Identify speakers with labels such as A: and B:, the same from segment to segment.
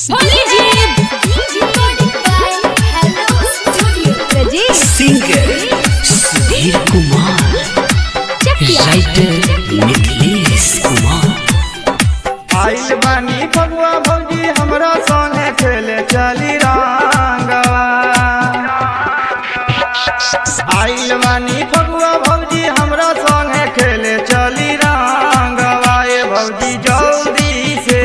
A: Rajesh
B: singer Sudhir Kumar writer Mithilesh Kumar
C: आइल बानी फगुआ भौजी हमरा संगे खेले चली रंगवा आइल बानी फगुआ भौजी हमरा संगे खेले चली रंगवा ए भौजी जल्दी से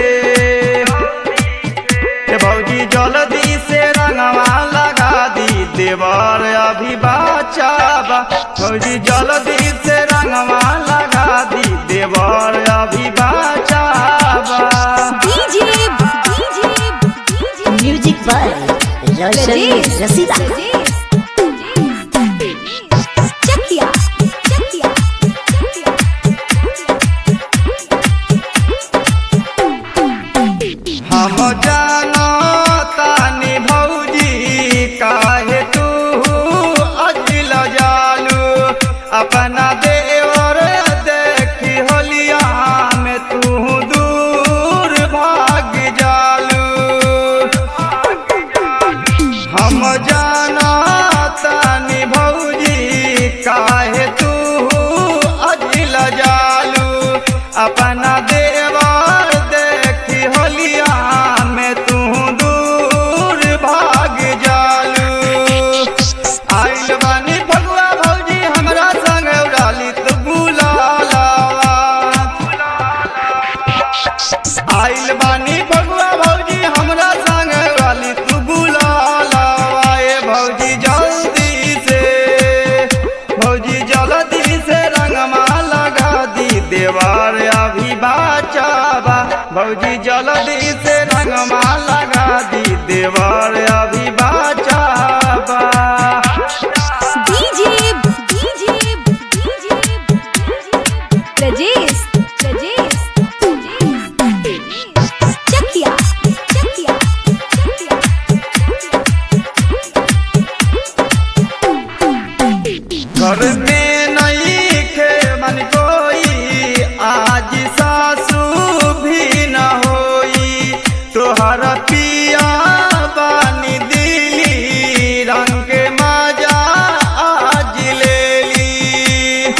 C: ए भौजी जल्दी से रंगवा लगा दी देवर अभी बचावा भौजी जल्दी से रंगवा लगा दी देवर अभी बचावा
A: DJ
D: music by Roshan
A: Rajesh
D: Rashida
A: Chakia Chakia
C: हम जानो तानी भौजी काहे तू अजिल जालू अपना देवर देखी होलिया में तू दूर भाग जालू हम जाना तानी भौजी काहे तू अजिल जालू अपना देवर देखी होलिया में तू दूर भाग जालू आइल बानी भगवा भौजी हमरा संग उड़ाली तू बुलाला आइल बानी भगवा भौजी हमरा संग वाली तू बुलाला आए भौजी जल्दी से भौजी जल्दी से रंगमा लगा दी देवार अभी बचावा भौजी जल्दी से रंगमा लगा दी देवार अभी बचावा
A: DJ DJ Rajesh Rajesh Chakia Chakia
C: घर में नहीं खे मन कोई आज सासू भी न होई तोहर पिया बानी दिली रंग के मजा आज ले ली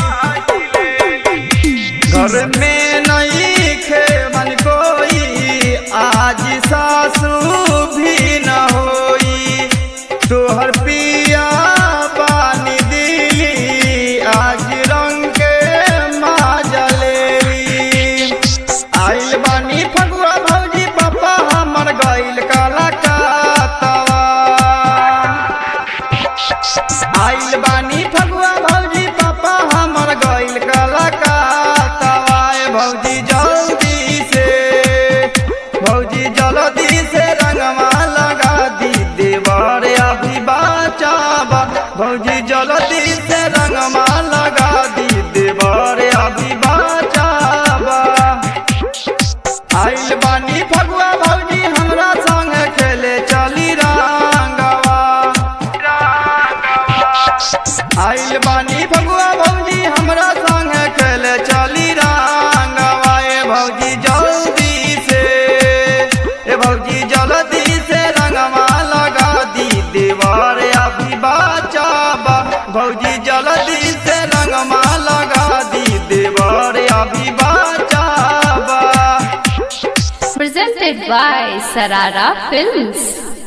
C: घर में नहीं खे मन कोई आज सासू भी न होई तोहर पिया पानी दिली आज रंग के माजलेली आइल बानी फगुआ भौजी पापा हमर गइल काला कातवा आइल बानी फगुआ भौजी पापा हमर गइल काला कातवा ए भौजी जल्दी से भौजी जल्दी से रंगवा लगा दी देवर अभी बचावा भौजी जल्दी से रंगवा लगा दी देवर अभी बचावा आइल बानी फगुआ भौजी हमरा संग खेले चली रंगवा आइल बानी फगुआ भौजी हमरा संग खेले चली रंगवा ए भौजी जल्दी से ए भौजी जल्दी से रंगवा लगा दी देवर अभी बचावा भौजी जल्दी से रंगवा लगा दी देवर अभी बचावा
E: presented by Sarara Films.